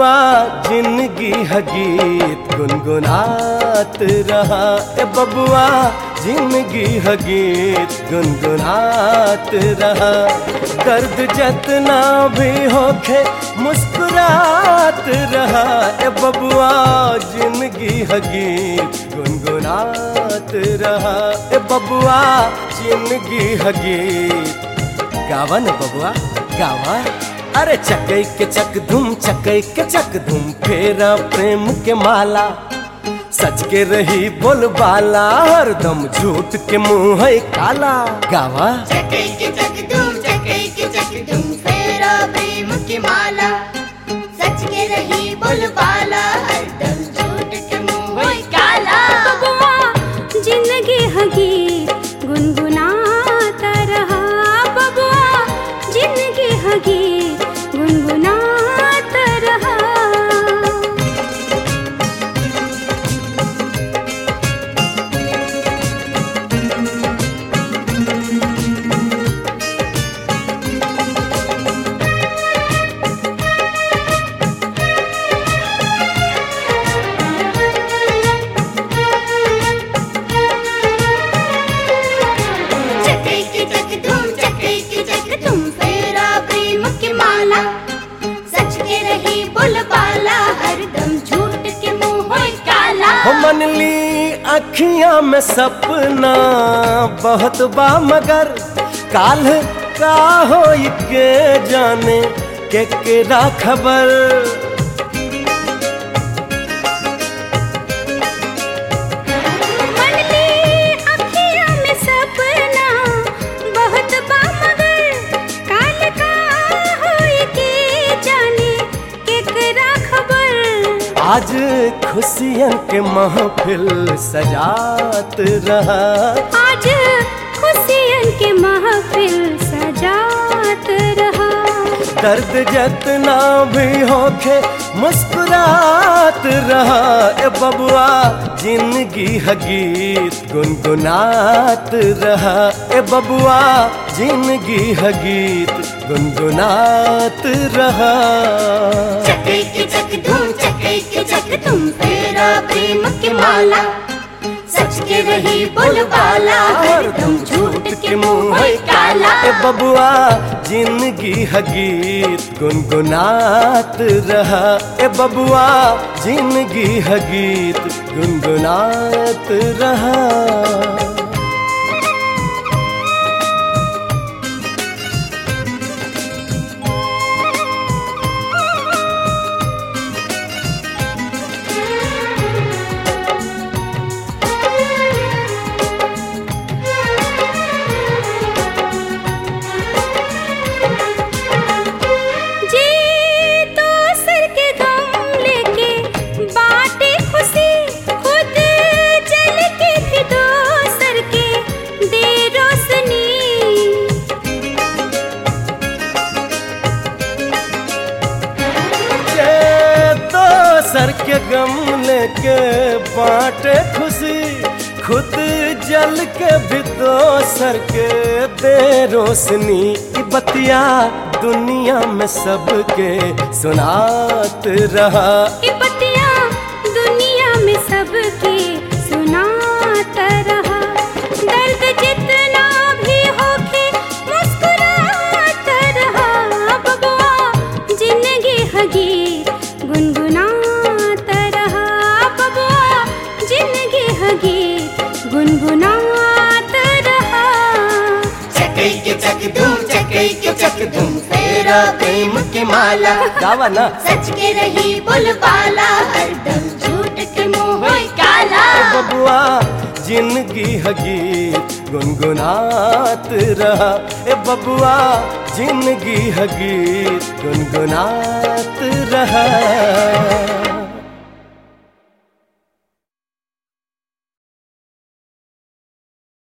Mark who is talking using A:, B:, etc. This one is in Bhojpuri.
A: बबुआ जिंदगी हगीत गुनगुनात रहा ए बबुआ जिंदगी हगीत गुनगुनात रहा दर्द जतना भी होखे मुस्कुरात रहा ए बबुआ जिंदगी हगीत गुनगुनात रहा ए बबुआ जिंदगी हगीत गावा न बबुआ गावा अरे चकई के चक धुम चकई के चक धुम फेरा प्रेम के माला सच के रही बोलबाला हरदम झूठ के मुंह है काला गावा
B: चकै के चक धूम चकै के चक धूम फेरा प्रेम की माला सच के रही बोलबाला हरदम झूठ के मुंह होई काला
C: बबुआ जिंदगी हगी गुनगुनाता रहा बबुआ जिंदगी हगी गुनगुनाता रहा
B: चकै के चक धूम चकै के चक धूम फेरा प्रेम की माला सच के रही बोलबाला हरदम झूठ के मुंह होई काला
A: हो मन ली अखियां में सपना बहुत बा मगर काल का हो के जाने के केरा खबर
C: मन ली अखियाँ में सपना बहुत बा मगर काल का होई के जाने केकरा खबर
A: आज खुशियन के महफिल सजात रहा
C: आज खुशियन के महफिल सजात रहा
A: दर्द जतना भी होखे मुस्कुरात रहा ए बबुआ जिंदगी हगीत गुनगुनात रहा ए बबुआ जिंदगी हगीत गुनगुनात रहा
B: चकै के चक धूम चकै के चक धूम फेरा प्रेम की माला सच के रही बोलबाला हरदम झूठ के मुंह होई काला
A: ए बबुआ जिंदगी हगीत गुनगुनात रहा ए बबुआ जिंदगी हगीत गुनगुनात रहा
C: जी तो सर के गम लेके बाटे खुशी खुद जल के भी दो सर के दे रोशनी
A: ये तो सर के गम लेके बांटे खुशी खुद जल के भी दो सर के दे रोशनी की बतिया दुनिया में सबके सुनात रहा
C: ये बतिया दुनिया में सबके सुनाता रहा दर्द जितना भी होके मुस्कुराता रहा बबुआ जिंदगी हगी गुनगुनाता रहा बबुआ जिंदगी हगी गुनगुनाता रहा
B: चकै के चक धूम चकै के चक धूम फेरा प्रेम की माला
A: गावा ना
B: सच के रही बोलबाला हरदम झूठ के मुंह होई काला
A: ए बबुआ जिंदगी हगीत गुनगुनात रहा ए बबुआ जिंदगी हगीत गुनगुनात रहा